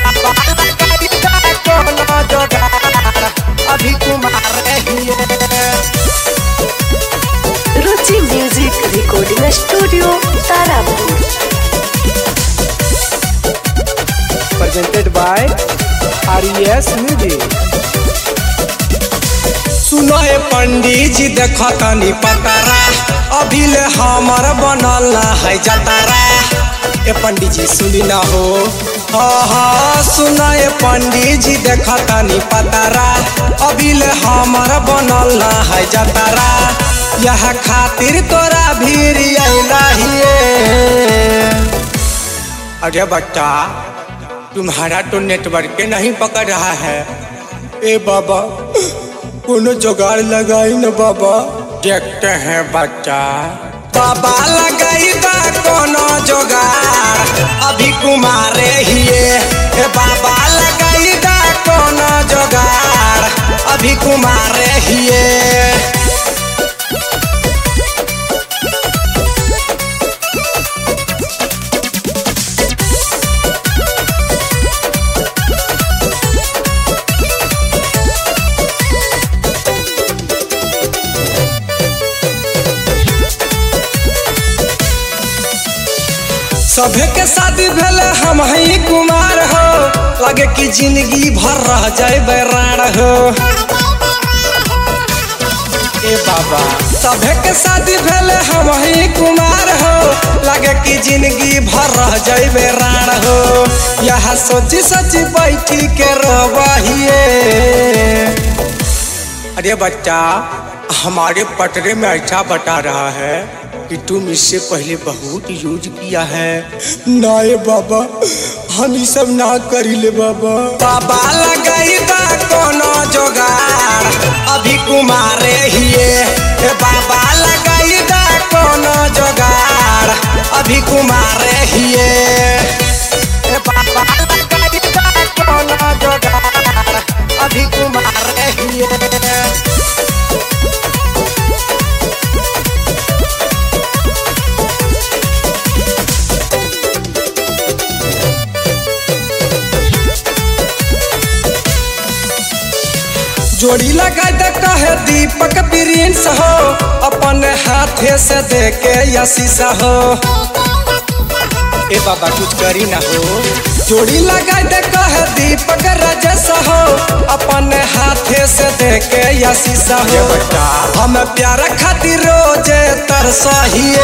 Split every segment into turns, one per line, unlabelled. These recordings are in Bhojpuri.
कोनो जोगार अभी कुमार हिए
Ruchi music recording studio Tarapur
presented by RES Music.
सुनो ए पंडित जी देख तनी पतारा अभी ले हमर बनल ना है जतारा ए पंडित जी सुनी ना हो हाँ हाँ सुनो ए पंडित जी देख तनी पतारा अभी ले हमर बनल ना है जतारा यह खातिर तोरा भीड़ अइला हिए अरे बच्चा तुम्हारा तो नेटवर्क के नहीं पकड़ रहा है ए बाबा कोनो जुगाड़ लगाई न बाबा देखते हैं बच्चा बाबा लगाई बा कोनो जुगाड़ अभी कुमारे हिए ए बाबा लगाई बा कोनो जुगाड़ अभी कुमारे हिए सभे के शादी भेले हम ही कुमार हो लगे कि जिंदगी भर रह जाए बैरान हो ए बाबा सभे के शादी भेले हम ही कुमार हो लगे कि जिंदगी भर रह जाए बैरान हो यहाँ सोची सोची बैठी के रोबहिए अरे बच्चा हमारे पटरे में ऐसा बता रहा है कि तुम इससे पहले बहुत यूज किया है ना ये बाबा हम ये सब ना करी ले बाबा बाबा लगाई बा कोनो जोगाड़ अभी कुमारे हिए ए बाबा लगाई बा कोनो जोगाड़ अभी कुमारे हिए ए बाबा लगाई बा कोनो जोगाड़ अभी कुमारे हिए जोड़ी लगा दे कहे दीपक प्रिंस हो अपन हाथे से दे के यशीष हो ए बाबा कुछ करी ना हो जोड़ी लगा दे कहे दीपक राजेश हो अपन हाथे से दे के यशीष हो हम प्यार खातिर रोजे तरसहिए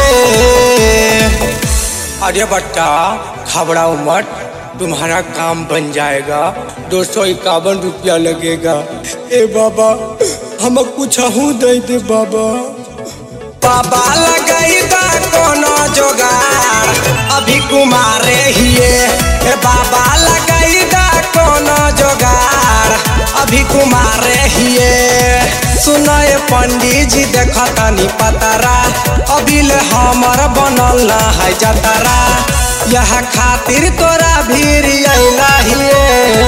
अरे बच्चा घबराओ मत तुम्हारा काम बन जाएगा दो सौ इक्यावन रुपया लगेगा ए बाबा हम कुछ हूँ दे दे बाबा बाबा लगाई बा कोनो जोगाड़ अभी कुमारे हिए ए बाबा लगाई बा कोनो जोगाड़ अभी कुमारे हिए सुनो ए पंडित जी देख तनी पतारा अभी ले हमर बनल ना है जतारा यह खातिर तोरा भीड़ अइला हिए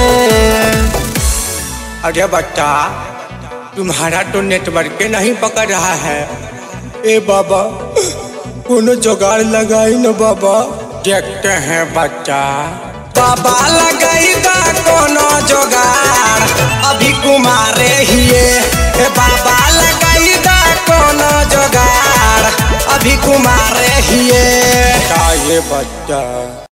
अरे बच्चा तुम्हारा तो नेटवर्क के नहीं पकड़ रहा है ए बाबा कोनो जुगाड़ लगाई न बाबा देखते हैं बच्चा बाबा लगाई बा कोनो जुगाड़ अभी कुमारे हिए ए बाबा लगाई बा कोनो जुगाड़ अभी कुमारे हिए ये बच्चा